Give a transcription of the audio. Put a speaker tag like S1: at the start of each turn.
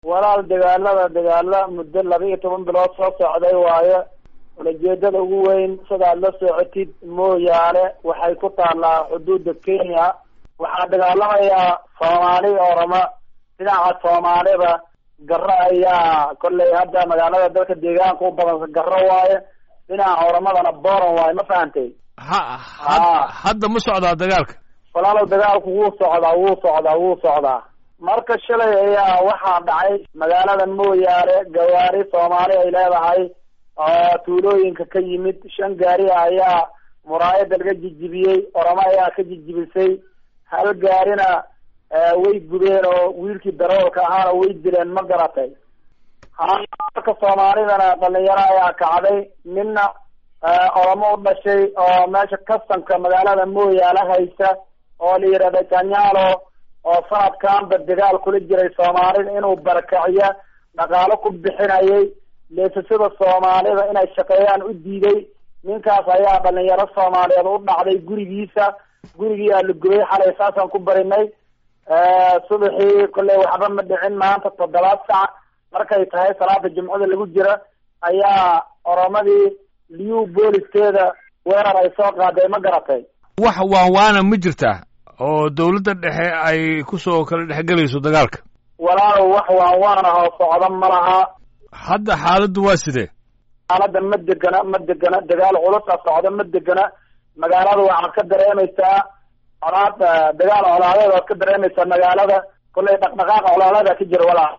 S1: walaal dagaalada dagaala muddo laba iyo toban bilood soo socday waayo ulajeedada ugu weyn sidaad la socotid mooyaane waxay ku taallaa xuduudda kenya waxaa dagaalamayaa soomaali orama dhinaca soomaalida garo ayaa kolley hadda magaalada dalka deegaanka u badan garo waaye dhinaca oramadana boran waaye ma fahantay
S2: ha had- hadda ma socdaa dagaalka
S1: walaalow dagaalku wuu socdaa wuu socdaa wuu socdaa marka shalay ayaa waxaa dhacay magaalada mooyaane gawaari soomaali ay leedahay oo tuulooyinka ka yimid shan gaari ayaa muraayada laga jijibiyey oramo ayaa ka jijibisay hal gaarina way gubeen oo wiilkii daroolka ahaana way dileen ma garatay marka soomaalidana dhalinyaro ayaa kacday ninna oramo u dhashay oo meesha kastanka magaalada mooyaale haysa oo la yidhahda janyaalo oo sanadkanba dagaal kula jiray soomaalida inuu barakaciyo dhaqaalo ku bixinayay leesasada soomaalida inay shaqeeyaan u diiday ninkaas ayaa dhalinyaro soomaaliyeed u dhacday gurigiisa gurigii aa la gubay xalay saasaan ku barinay subaxii kolley waxba ma dhicin maanta toddobaad sac markay tahay salaada jumcada lagu jira ayaa oromadii liu booliskeeda weerar ay soo qaaday ma garatay
S2: wax waanwaana ma jirtaa oo dawladda dhexe ay kusoo kala dhexgelayso dagaalka
S1: walaalow wax waanwaan ah oo socda ma laha
S2: hadda xaaladdu waa sidee
S1: xaaladda ma degana ma degana dagaal culusa socda ma degana magaalada waxaad ka dareemaysaa colaad dagaal colaadeed waad ka dareemaysaa magaalada kolley dhaqdhaqaaqa colaadada ka jira walaal